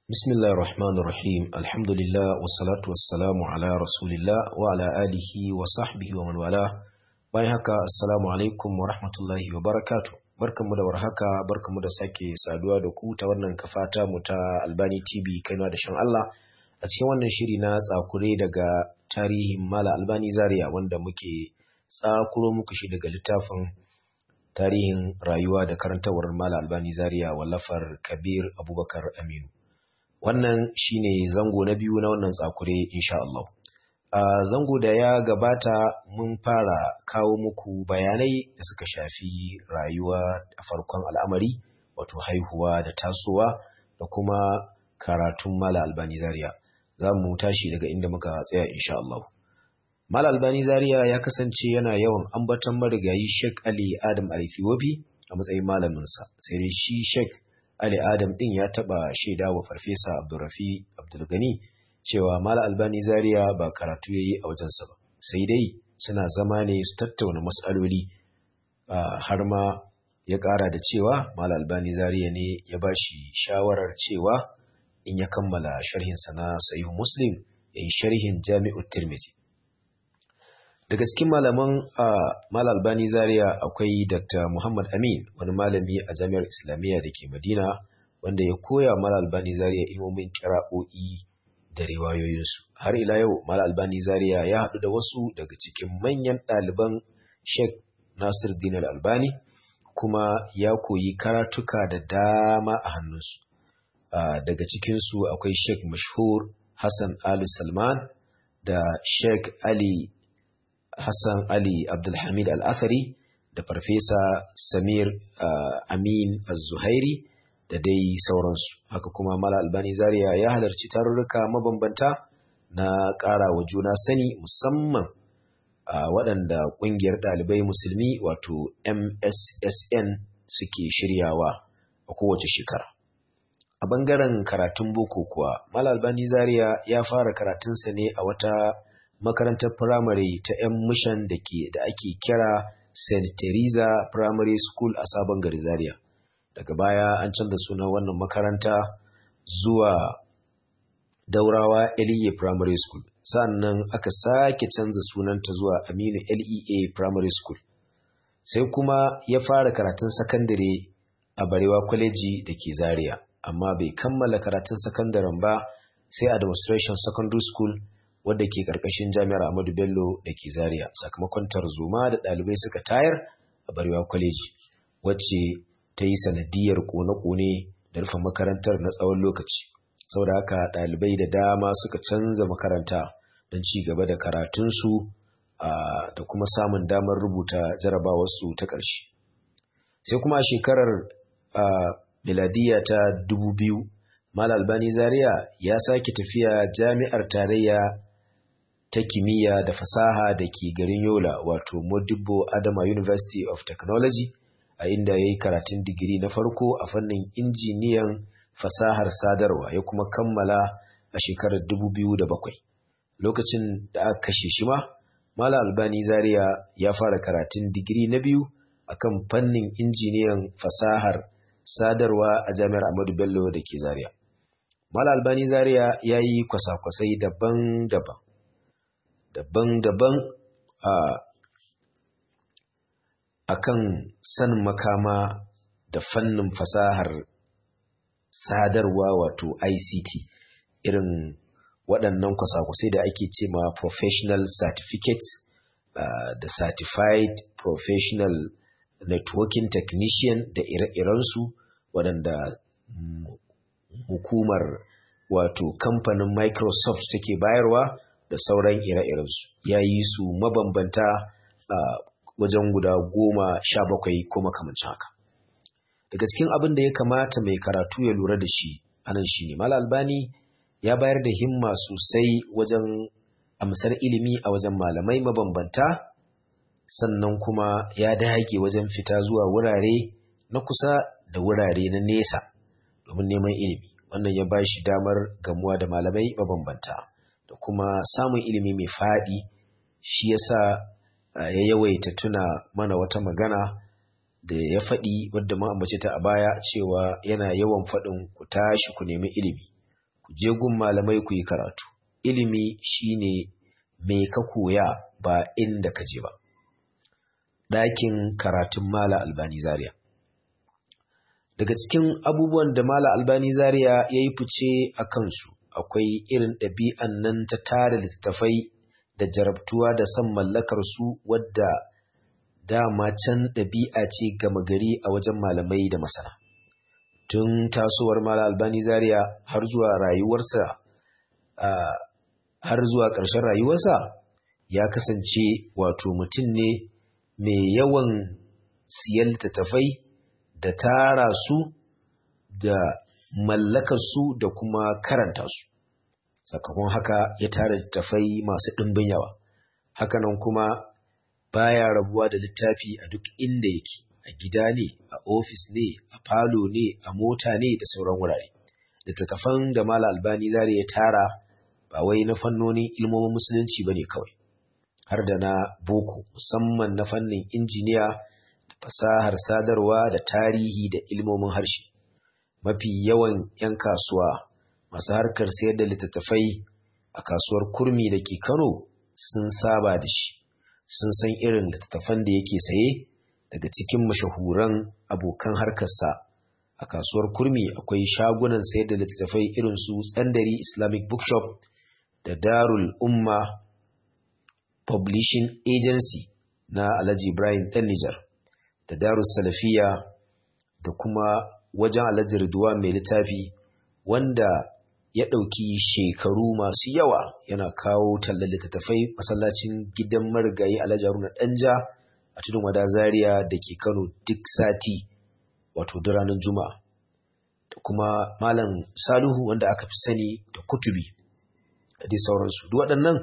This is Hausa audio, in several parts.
بسم الله الرحمن الرحيم الحمد لله والصلاة والسلام على رسول الله وعلى آله وصحبه ومن والاه bayan haka assalamu alaikum wa rahmatullahi wa barakatu barkanmu da warhaka barkanmu da sake saduwa da ku ta wannan kafata mu ta Albani TV kaiwa da shan Allah a cikin wannan shiri na tsakure daga tarihin Mala Albani Zaria wanda muke tsakuro muku shi daga littafin tarihin rayuwa da karantawar Mala Albani Zaria wallafar Kabir Abubakar Aminu wannan shine zango na biyu na wannan tsakure insha Allah a zango da ya gabata mun fara kawo muku bayanai da suka shafi rayuwa a farkon al'amari wato haihuwa da tasowa da kuma karatun Mala Albani Zaria za mu tashi daga inda muka tsaya insha Allah Mala Albani Zaria ya kasance yana yawan ambaton marigayi Sheikh Ali Adam Al-Ethiopi a matsayin malaminsa sai dai shi Sheikh Ali Adam din ya taba shaida wa Farfesa Abdulrafi Abdulgani cewa Mala Albani Zaria ba karatu yayi a wajensa ba sai dai suna zama ne su tattauna mas'aloli har ma ya ƙara da cewa Mala Albani Zaria ne ya ba shi shawarar cewa in ya kammala sharhinsa na Sahih Muslim ya yi sharhin Jami'ut Tirmidhi daga cikin malaman Mal Albani Zaria akwai Dr. Muhammad Amin wani malami a Jami'ar Islamiyya da ke Madina wanda ya koya Mal Albani Zaria ilmomin kira'o'i da riwayoyinsu har ila yau Mal Albani Zaria ya haɗu da wasu daga cikin manyan ɗaliban Sheikh Nasir Din Albani kuma ya koyi karatuka da dama a hannunsu daga cikinsu akwai Sheikh Mashhur Hassan Ali Salman da Sheikh Ali Hassan Ali Abdulhamid Al-Athari da Farfesa Samir uh, Amin Az-Zuhairi da dai sauransu. Haka kuma Mala Albani Zaria ya halarci tarurruka mabambanta na ƙara wa juna sani musamman a uh, waɗanda ƙungiyar ɗalibai musulmi wato MSSN suke shiryawa a kowace shekara. A ɓangaren karatun boko kuwa, Mala Albani Zaria ya fara karatunsa ne a wata makarantar firamare ta 'yan mishan da ke da ake kira St. Teresa Primary School a Sabon Gari Zaria. Daga baya an canza sunan wannan makaranta zuwa Daurawa LEA Primary School. Sannan aka sake canza sunanta zuwa Aminu LEA Primary School. Sai kuma ya fara karatun sakandare a Barewa Kwaleji da ke Zaria, amma bai kammala karatun sakandaren ba sai a Demonstration Secondary School wadda ke karkashin jami'ar Ahmadu Bello da ke Zaria sakamakon tarzoma da ɗalibai suka tayar a Barewa Kwaleji wacce ta yi sanadiyar kone-kone da rufe makarantar na tsawon lokaci. Saboda haka ɗalibai da dama suka canza makaranta don ci gaba da karatunsu da kuma samun damar rubuta jarabawarsu ta ƙarshe. Sai kuma a shekarar miladiya ta dubu biyu, Mal Albani Zaria ya sake tafiya jami'ar tarayya ta kimiyya da fasaha da ke garin Yola wato Modibo Adama University of Technology a inda ya yi karatun digiri na farko a fannin injiniyan fasahar sadarwa ya kuma kammala a shekarar 2007. Lokacin da aka kashe shi ma, Mala Albani Zaria ya fara karatun digiri na biyu a kan fannin injiniyan fasahar sadarwa a Jami'ar Ahmadu Bello da ke Zaria. Mala Albani Zaria ya yi kwasa-kwasai daban-daban. daban-daban a kan sanin makama da fannin fasahar sadarwa wato ICT irin waɗannan kwasa-kwasai da ake ce ma professional certificate uh, da certified professional networking technician da ire-irensu waɗanda mm, hukumar wato kamfanin Microsoft take bayarwa da sauran ire-irensu ya yi su mabambanta a wajen guda goma sha bakwai ko makamancin haka daga cikin abin da ya kamata mai karatu ya lura da shi anan shi ne mal albani ya bayar da himma sosai wajen amsar ilimi a wajen malamai mabambanta sannan kuma ya dage wajen fita zuwa wurare na kusa da wurare na nesa domin neman ilimi wannan ya ba shi damar gamuwa da malamai mabambanta da kuma samun ilimi mai faɗi shi yasa ya yawaita tuna mana wata magana da ya faɗi wadda ma ambace ta a baya cewa yana yawan faɗin ku tashi ku nemi ilimi ku je gun malamai ku yi karatu ilimi shine me ka koya ba inda ka je ba ɗakin karatun mala albani zaria daga cikin abubuwan da mala albani zaria ya yi fice a kansu akwai irin ɗabi'an nan ta tara littattafai da jarabtuwa da son mallakar su wadda dama can ɗabi'a ce gama gari a wajen malamai da masana tun tasowar mala albani zaria har zuwa rayuwarsa har zuwa ƙarshen rayuwarsa ya kasance wato mutum ne mai yawan siyan littattafai da tara su da mallakar su da kuma karanta su sakamakon haka ya tara littattafai masu ɗimbin yawa hakanan kuma baya rabuwa da littafi a duk inda yake a gida ne a ofis ne a falo ne a mota ne da sauran wurare littattafan da mala albani zare ya tara ba wai na fannonin ilmomin musulunci ba ne kawai har da na boko musamman na fannin injiniya da fasahar sadarwa da tarihi da ilmomin harshe mafi yawan 'yan kasuwa masu harkar sayar da littattafai a kasuwar kurmi da ke kano sun saba da shi sun san irin littattafan da yake saye daga cikin mashahuran abokan harkarsa a kasuwar kurmi akwai shagunan sayar da littattafai irin su tsandari islamic bookshop da darul umma publishing agency na alhaji ibrahim dan nijar da darul salafiya da kuma wajen alhaji ridwan mai littafi wanda ya ɗauki shekaru masu yawa yana kawo tallar littattafai masallacin gidan marigayi alhaji haruna ɗanja a tudun wada zaria da ke kano duk sati wato da ranar juma'a da kuma malam salihu wanda aka fi sani da kutubi da dai sauransu duk waɗannan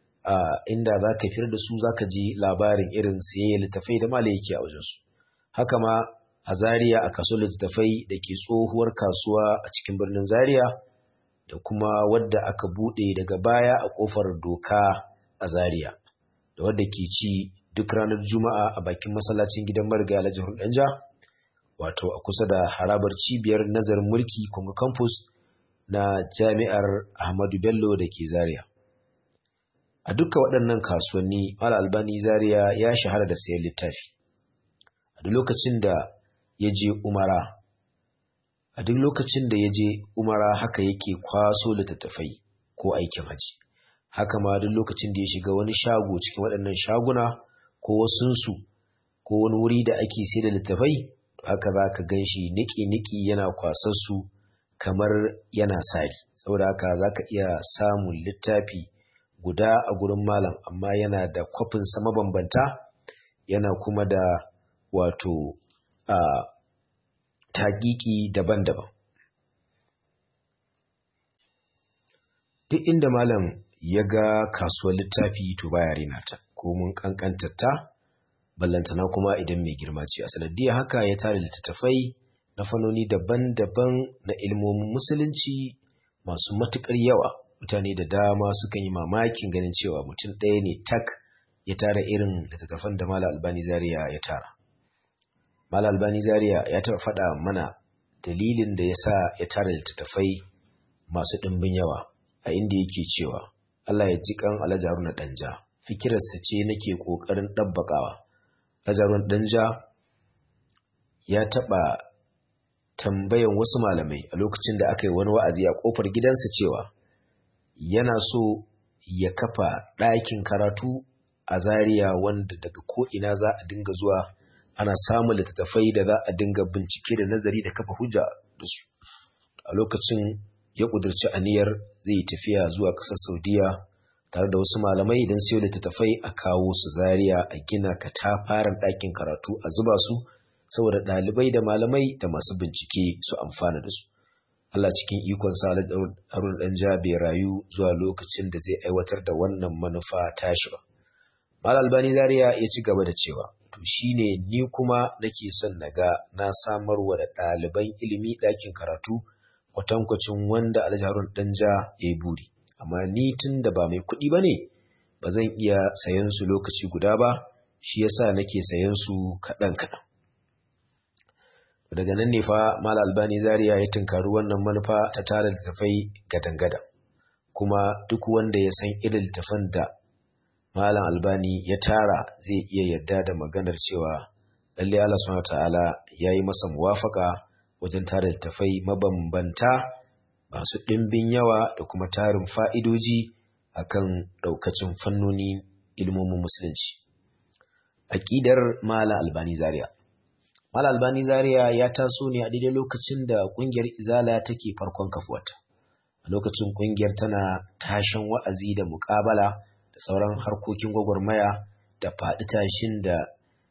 inda za ka fitar da su za ka ji labarin irin siyayya littattafai da mala yake a wajensu haka ma a zaria a kasuwar littattafai da ke tsohuwar kasuwa a cikin birnin zaria da kuma wadda aka buɗe daga baya a ƙofar doka a zaria da wadda ke ci duk ranar juma'a a bakin masallacin gidan mariga alhaji danja wato a kusa da harabar cibiyar nazarin mulki kuma campus na jami'ar ahmadu bello da ke zaria a duka waɗannan kasuwanni mala albani zaria ya shahara da sayan littafi a duk lokacin da ya je umara a duk lokacin da ya je umara haka yake kwaso littattafai ko aikin haji haka ma duk lokacin da ya shiga wani shago cikin waɗannan shaguna ko wasunsu ko wani wuri da ake sai da littattafai haka za ka gan shi niki-niki yana kwasarsu kamar yana sari saboda haka za ka iya samun littafi guda a gurin malam amma yana da kwafinsa mabambanta yana kuma da wato a tagiki daban-daban. Duk inda malam ya ga kasuwar littafi to baya rena ta, ko mun kankanta ta, ballantana kuma idan mai girma ce. A sanadiyar haka ya tare littattafai na fannoni daban-daban na ilmomin musulunci masu matuƙar yawa. Mutane da dama sukan yi mamakin ganin cewa mutum ɗaya ne tak ya tara irin littattafan da Malam Albani Zaria ya tara. Malam Albani Zaria ya taɓa faɗa mana dalilin da ya sa ya tara littattafai masu ɗimbin yawa a inda yake cewa Allah ya ji kan Alhaji Haruna Danja fikirarsa ce nake ƙoƙarin ɗabbaƙawa. Alhaji Haruna Danja ya taɓa tambayan wasu malamai a lokacin da aka yi wani wa'azi a ƙofar gidansa cewa yana so ya kafa ɗakin karatu a Zaria wanda daga ko'ina za a dinga zuwa ana samun littattafai da za a dinga bincike da nazari da kafa hujja da su a lokacin ya ƙudurci aniyar zai tafiya zuwa ƙasar saudiya tare da wasu malamai don siyo littattafai a kawo su zaria a gina katafaren ɗakin karatu a zuba su saboda ɗalibai da malamai da masu bincike su amfana da su Allah cikin ikon sa Harun ɗan bai rayu zuwa lokacin da zai aiwatar da wannan manufa tashi ba. Mal Albani Zaria ya ci gaba da cewa to shine ni kuma nake son naga na samar wa da ɗaliban ilimi ɗakin karatu kwatankwacin wanda Alhaji Harun Danja ya yi buri amma ni tun da ba mai kuɗi ba ne ba zan iya sayan su lokaci guda ba shi yasa nake sayan su kaɗan kaɗan daga nan ne fa Malam Albani Zaria ya tunkari wannan manufa ta tara littafai gadan-gadan kuma duk wanda ya san irin littafan da Malam Albani ya tara zai iya yarda da maganar cewa lalle Allah subhanahu ta'ala ya yi masa muwafaka wajen tara littafai mabambanta masu ɗimbin yawa da kuma tarin fa'idoji akan ɗaukacin fannoni ilmomin musulunci. Aƙidar Mala Albani Zaria Mala Albani Zaria ya taso ne a daidai lokacin da ƙungiyar Izala take farkon kafuwata. A lokacin ƙungiyar tana tashin wa'azi da muƙabala da sauran harkokin gwagwarmaya da faɗi tashin da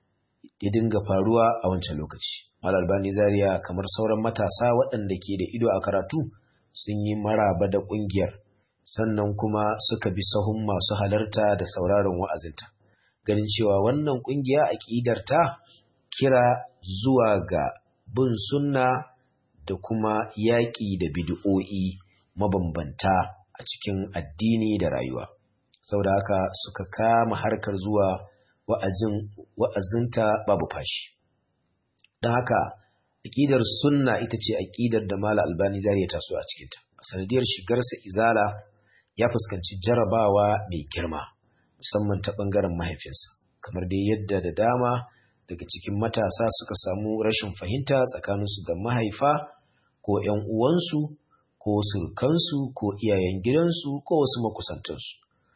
ya dinga faruwa a wancan lokaci. Mala Albani Zaria kamar sauran matasa waɗanda ke da ido a karatu sun yi maraba da ƙungiyar sannan kuma suka bi sahun masu halarta da sauraron wa'azinta. Ganin cewa wannan ƙungiya aƙidarta kira zuwa ga bin sunna da kuma yaƙi da bid'o'i mabambanta a cikin addini da rayuwa. Saboda haka suka kama harkar zuwa wa'azin wa'azinta babu fashi. Don haka aƙidar sunna ita ce aƙidar da Mala Albani Zariya taso a cikinta. A sanadiyar shigarsa izala ya fuskanci jarabawa mai girma musamman ta ɓangaren mahaifinsa kamar dai yadda da dama daga cikin matasa suka samu rashin fahimta tsakaninsu da mahaifa ko ‘yan uwansu ko surukansu ko iyayen gidansu ko wasu makusantansu.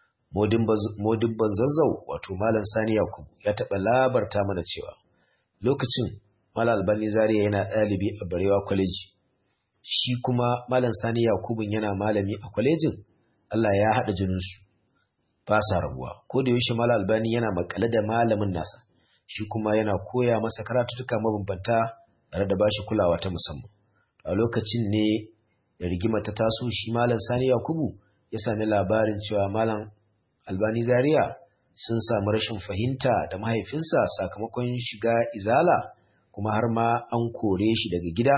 Modibban zazzau wato Malam Sani Yakubu ya taɓa labarta mana cewa lokacin Malam Albani Zaria yana ɗalibi a Barewa Kwaleji, shi kuma Malam Sani Yakubun yana malami a kwalejin Allah ya haɗa jininsu ba sa rabuwa ko da yaushe Malam Albani yana makale da malamin nasa shi kuma yana koya masa karatutuka mabambanta tare da bashi kulawa ta musamman a lokacin ne da rigima ta taso shi Malam Sani Yakubu ya sami labarin cewa Malam Albani Zaria sun samu rashin fahimta da mahaifinsa sakamakon shiga izala kuma har ma an kore shi daga gida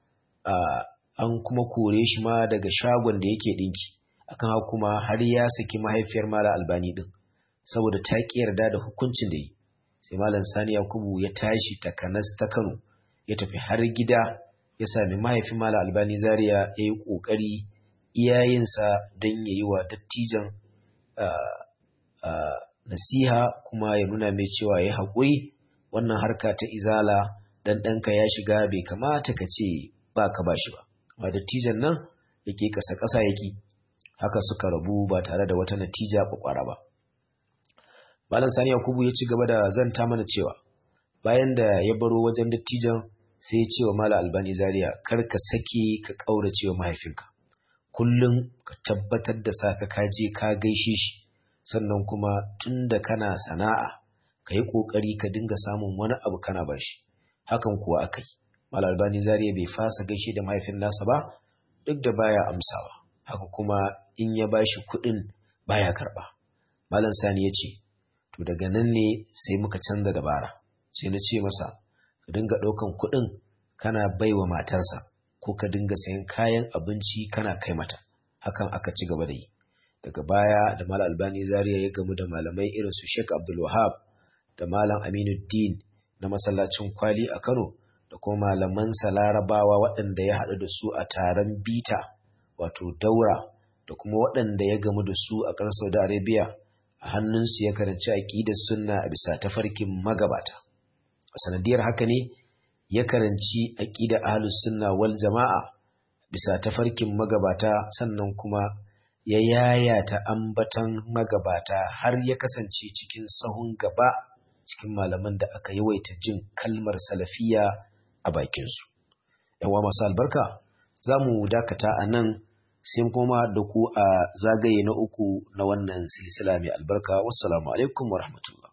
an kuma kore shi ma daga shagon da yake ɗinki akan haka kuma har ya saki mahaifiyar mala albani din saboda ta ki yarda da hukuncin da yi sai malam sani yakubu ya tashi takanas ta kano ya tafi har gida ya sami mahaifin mala albani zaria ya yi ƙoƙari iyayensa don ya yi wa dattijan nasiha kuma ya nuna mai cewa ya haƙuri wannan harka ta izala dan ɗanka ya shiga bai kamata ka ce ba ka ba shi ba amma dattijan nan yake ƙasa ƙasa yake haka suka rabu ba tare da wata natija kwakwara ba. Malam Sani Yakubu ya ci gaba da zanta mana cewa bayan da ya baro wajen dattijan sai ya ce wa Malam Albani Zaria kar ka sake ka ƙaurace wa mahaifinka. Kullum ka tabbatar da safe ka je ka gaishe shi sannan kuma tun da kana sana'a ka yi ƙoƙari ka dinga samun wani abu kana ba shi. Hakan kuwa aka yi. Malam Albani Zaria bai fasa gaishe da mahaifin nasa ba duk da baya amsawa. haka kuma in ya bashi kuɗin baya karɓa. Malam Sani ya ce, To daga nan ne sai muka canza dabara, sai na ce masa, ka dinga ɗaukan kuɗin kana baiwa matarsa, ko ka dinga sayan kayan abinci kana kai mata, hakan aka ci gaba da yi. Daga baya da Malam Albani Zaria ya gamu da malamai irin su Sheikh Abdul Wahab da Malam Aminuddin na masallacin kwali a Kano da kuma malamansa larabawa waɗanda ya haɗu da su a taron bita wato daura da kuma waɗanda ya gamu da su a ƙasar Saudi Arabia a hannunsu ya karanci aƙidar sunna a bisa tafarkin magabata. A sanadiyar haka ne ya karanci aƙidar ahlus sunna wal jama'a bisa tafarkin magabata sannan kuma ya yayata ambatan magabata har ya kasance cikin sahun gaba cikin malaman da aka yawaita jin kalmar salafiya a bakinsu. Yawa masu albarka za mu dakata a nan sai kuma da ku a zagaye na uku na wannan silsila mai albarka wassalamu alaikum wa rahmatullah